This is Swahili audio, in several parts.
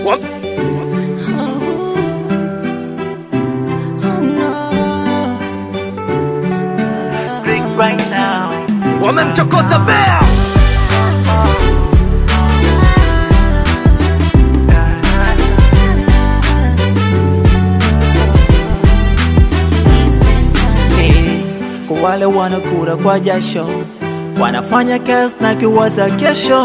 wamemchokoza bea Eh, kwa wale wanakura kwa jasho wanafanya kazi na kiwaza kesho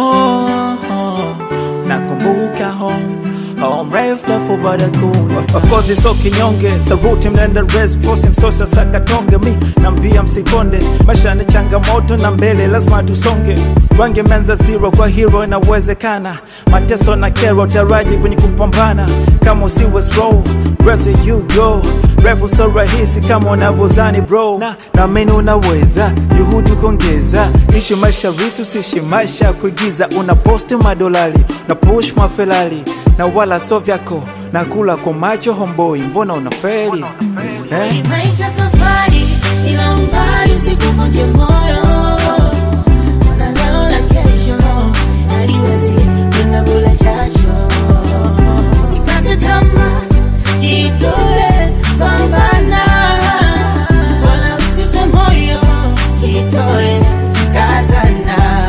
nakumbuka home home refu tafu baada kuna Of course it's okay kinyonge saruti mnaenda race force msosa sakatonge mi nambia msikonde maisha ni changamoto na mbele lazima tusonge wange menza zero kwa hero inawezekana mateso na kero taraji kwenye kupambana kama usiwe slow rest you go refu so rahisi kama unavyozani bro na naamini unaweza juhudi kuongeza ishi maisha risi usishi maisha ya kuigiza una posti madolari na push mafelari na wala so vyako na kula kwa macho homboi mbona unaferi eh? Ni maisha safari, ila umbali usikuvunje moyo. Ona leo na kesho, haliwezi kwenda bila jasho. Usikate tamaa, jitoe, pambana. Wala usife moyo, jitoe, kazana.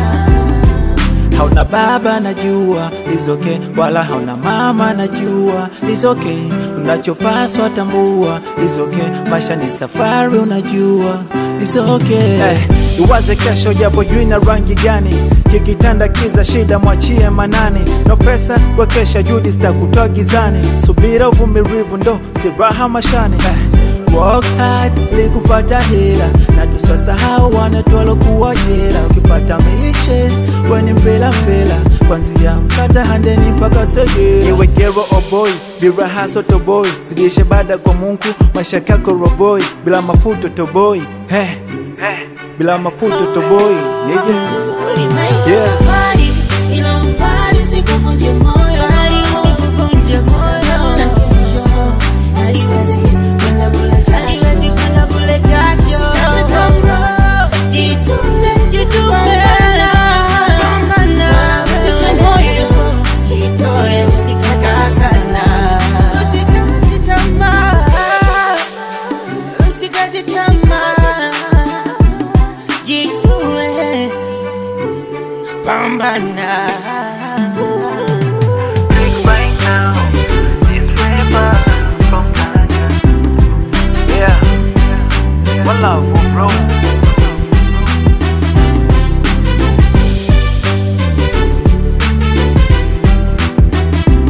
hauna baba najua lizoke wala hauna mama najua lizoke unachopaswa tambua lizoke maisha ni safari unajua lizoke Eh, iwaze kesho japo jui na rangi gani kikitanda kiza shida mwachie manani no pesa wekesha judi zitakutoa gizani subira uvumilivu ndo siraha mashani eh, Work hard ili kupata hela na tusasahau wanatwalo kuwa jela. Ukipata mishe weni mpela mpela, kwanzia mkata handeni mpaka segera. iwe gero oboi biraha sotoboi zidishe baada kwa mungu maisha kako roboi bila mafuto toboi hey, bila mafuto toboi nije Ni maisha Yeah. safari,